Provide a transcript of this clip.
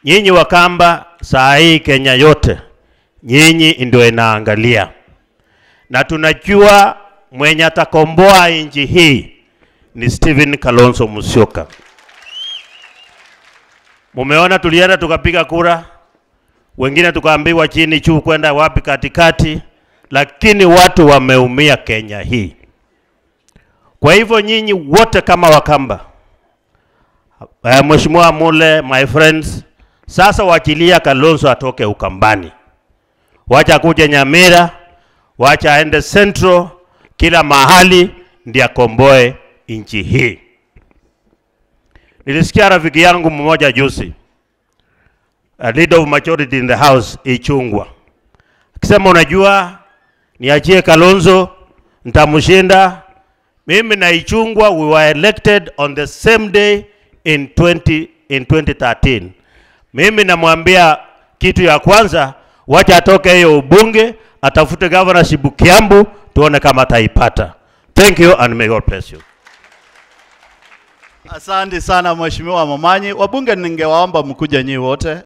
Nyinyi Wakamba, saa hii Kenya yote nyinyi ndio inaangalia, na tunajua mwenye atakomboa nchi hii ni Stephen Kalonzo Musyoka. Mumeona tulienda tukapiga kura, wengine tukaambiwa chini juu kwenda wapi katikati, lakini watu wameumia Kenya hii. Kwa hivyo nyinyi wote kama Wakamba, uh, Mheshimiwa Mule, my friends, sasa wachilia Kalonzo atoke Ukambani, wacha kuja Nyamira, wacha aende Central, kila mahali ndiye akomboe nchi hii. Nilisikia rafiki yangu mmoja juzi, a leader of majority in the house, Ichungwa akisema, unajua, niachie Kalonzo, nitamshinda mimi na Ichungwa. We were elected on the same day in 20, in 2013. Mimi namwambia kitu ya kwanza, wacha atoke hiyo ubunge, atafute governorship Kiambu, tuone kama ataipata. Thank you and may God bless you. Asante sana Mheshimiwa Momanyi. Wabunge, ningewaomba mkuje nyinyi wote.